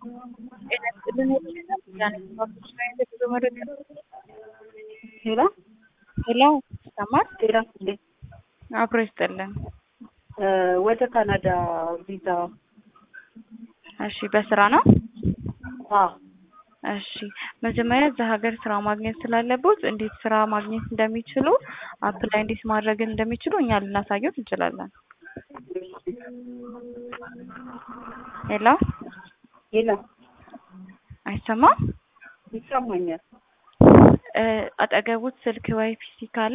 ሄሎ ሄሎ ይሰማል? ጤና ይስጥልኝ። አብሮ ይስጥልን። ወደ ካናዳ ቪዛ እሺ፣ በስራ ነው? አዎ እሺ፣ መጀመሪያ እዛ ሀገር ስራ ማግኘት ስላለቦት እንዴት ስራ ማግኘት እንደሚችሉ አፕላይ እንዴት ማድረግ እንደሚችሉ እኛ ልናሳየት እንችላለን። ሄሎ ሄሎ አይሰማም? ይሰማኛል። እ አጠገቡት ስልክ ወይ ፒሲ ካለ